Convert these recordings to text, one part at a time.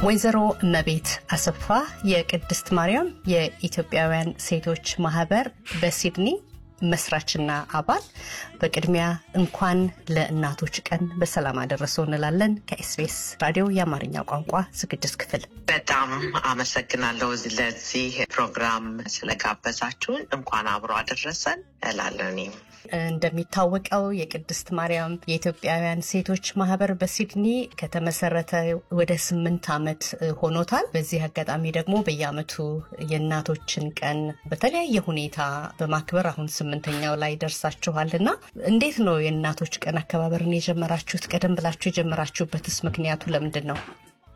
ወይዘሮ እመቤት አሰፋ የቅድስት ማርያም የኢትዮጵያውያን ሴቶች ማህበር በሲድኒ መስራችና አባል፣ በቅድሚያ እንኳን ለእናቶች ቀን በሰላም አደረሰው እንላለን። ከኤስቢኤስ ራዲዮ የአማርኛ ቋንቋ ዝግጅት ክፍል በጣም አመሰግናለሁ ለዚህ ፕሮግራም ስለጋበዛችሁን። እንኳን አብሮ አደረሰን እላለሁ። እኔም እንደሚታወቀው የቅድስት ማርያም የኢትዮጵያውያን ሴቶች ማህበር በሲድኒ ከተመሰረተ ወደ ስምንት ዓመት ሆኖታል። በዚህ አጋጣሚ ደግሞ በየዓመቱ የእናቶችን ቀን በተለያየ ሁኔታ በማክበር አሁን ስምንተኛው ላይ ደርሳችኋል እና እንዴት ነው የእናቶች ቀን አከባበርን የጀመራችሁት? ቀደም ብላችሁ የጀመራችሁበትስ ምክንያቱ ለምንድን ነው?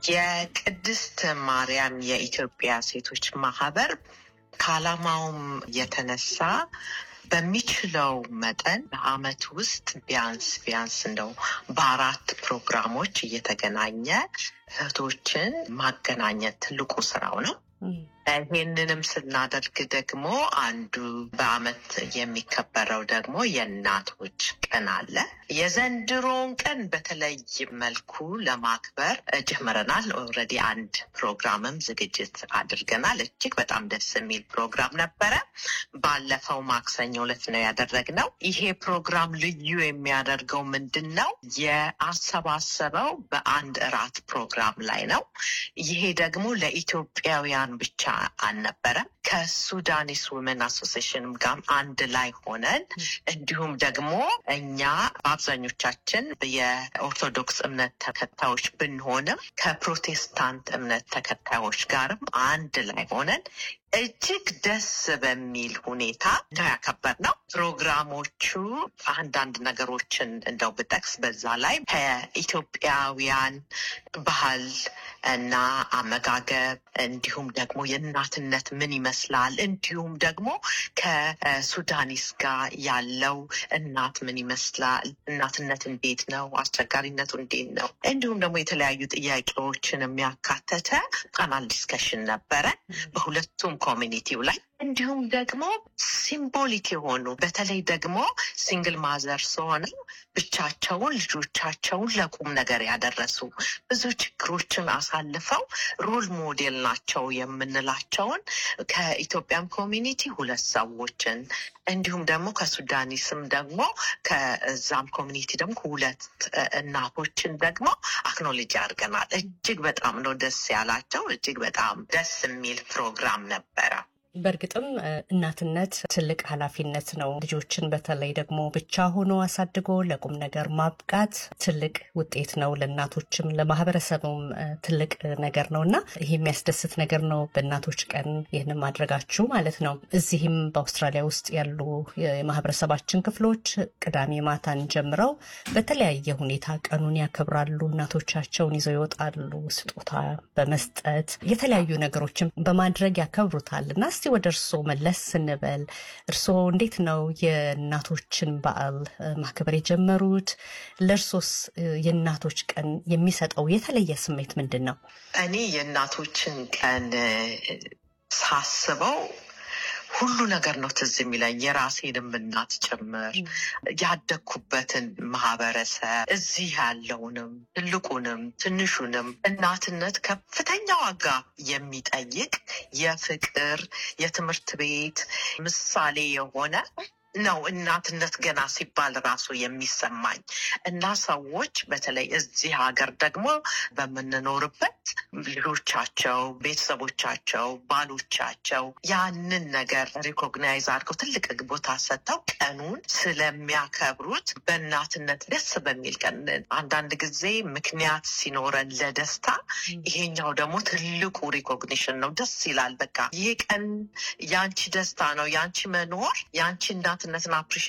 የቅድስት ማርያም የኢትዮጵያ ሴቶች ማህበር ከዓላማውም የተነሳ በሚችለው መጠን በአመት ውስጥ ቢያንስ ቢያንስ እንደው በአራት ፕሮግራሞች እየተገናኘ እህቶችን ማገናኘት ትልቁ ስራው ነው። ይህንንም ስናደርግ ደግሞ አንዱ በአመት የሚከበረው ደግሞ የእናቶች ቀን አለ። የዘንድሮውን ቀን በተለይ መልኩ ለማክበር ጀምረናል። ኦልሬዲ አንድ ፕሮግራምም ዝግጅት አድርገናል። እጅግ በጣም ደስ የሚል ፕሮግራም ነበረ። ባለፈው ማክሰኞ ዕለት ነው ያደረግነው። ይሄ ፕሮግራም ልዩ የሚያደርገው ምንድን ነው? የአሰባሰበው በአንድ እራት ፕሮግራም ላይ ነው። ይሄ ደግሞ ለኢትዮጵያውያን ብቻ አልነበረም። ከሱዳኒስ ውመን አሶሲሽንም ጋር አንድ ላይ ሆነን እንዲሁም ደግሞ እኛ በአብዛኞቻችን የኦርቶዶክስ እምነት ተከታዮች ብንሆንም ከፕሮቴስታንት እምነት ተከታዮች ጋርም አንድ ላይ ሆነን እጅግ ደስ በሚል ሁኔታ ነው ያከበርነው። ፕሮግራሞቹ አንዳንድ ነገሮችን እንደው ብጠቅስ በዛ ላይ ከኢትዮጵያውያን ባህል እና አመጋገብ እንዲሁም ደግሞ የእናትነት ምን ይመስላል እንዲሁም ደግሞ ከሱዳኒስ ጋር ያለው እናት ምን ይመስላል፣ እናትነት እንዴት ነው፣ አስቸጋሪነቱ እንዴት ነው፣ እንዲሁም ደግሞ የተለያዩ ጥያቄዎችን የሚያካተተ ፓናል ዲስከሽን ነበረ በሁለቱም ኮሚኒቲው ላይ እንዲሁም ደግሞ ሲምቦሊክ የሆኑ በተለይ ደግሞ ሲንግል ማዘርስ ሆነው ብቻቸውን ልጆቻቸውን ለቁም ነገር ያደረሱ ብዙ ችግሮችን አሳልፈው ሮል ሞዴል ናቸው የምንላቸውን ከኢትዮጵያም ኮሚኒቲ ሁለት ሰዎችን እንዲሁም ደግሞ ከሱዳኒስም ደግሞ ከዛም ኮሚኒቲ ደግሞ ሁለት እናቶችን ደግሞ አክኖሎጂ አድርገናል። እጅግ በጣም ነው ደስ ያላቸው። እጅግ በጣም ደስ የሚል ፕሮግራም ነበረ። በእርግጥም እናትነት ትልቅ ኃላፊነት ነው። ልጆችን በተለይ ደግሞ ብቻ ሆኖ አሳድጎ ለቁም ነገር ማብቃት ትልቅ ውጤት ነው። ለእናቶችም ለማህበረሰቡም ትልቅ ነገር ነው እና ይህ የሚያስደስት ነገር ነው። በእናቶች ቀን ይህንን ማድረጋችሁ ማለት ነው። እዚህም በአውስትራሊያ ውስጥ ያሉ የማህበረሰባችን ክፍሎች ቅዳሜ ማታን ጀምረው በተለያየ ሁኔታ ቀኑን ያከብራሉ። እናቶቻቸውን ይዘው ይወጣሉ። ስጦታ በመስጠት የተለያዩ ነገሮችን በማድረግ ያከብሩታል እና እስቲ ወደ እርስዎ መለስ ስንበል እርስዎ እንዴት ነው የእናቶችን በዓል ማክበር የጀመሩት? ለእርሶስ የእናቶች ቀን የሚሰጠው የተለየ ስሜት ምንድን ነው? እኔ የእናቶችን ቀን ሳስበው ሁሉ ነገር ነው ትዝ የሚለኝ የራሴንም እናት ጭምር ያደግኩበትን ማህበረሰብ እዚህ ያለውንም ትልቁንም ትንሹንም እናትነት ከፍተኛ ዋጋ የሚጠይቅ የፍቅር የትምህርት ቤት ምሳሌ የሆነ ነው እናትነት ገና ሲባል ራሱ የሚሰማኝ እና ሰዎች በተለይ እዚህ ሀገር ደግሞ በምንኖርበት ልጆቻቸው፣ ቤተሰቦቻቸው፣ ባሎቻቸው ያንን ነገር ሪኮግናይዝ አድርገው ትልቅ ቦታ ሰጥተው ቀኑን ስለሚያከብሩት በእናትነት ደስ በሚል ቀን አንዳንድ ጊዜ ምክንያት ሲኖረን ለደስታ ይሄኛው ደግሞ ትልቁ ሪኮግኒሽን ነው። ደስ ይላል። በቃ ይሄ ቀን የአንቺ ደስታ ነው፣ የአንቺ መኖር፣ የአንቺ እናትነትን አፕሪሺ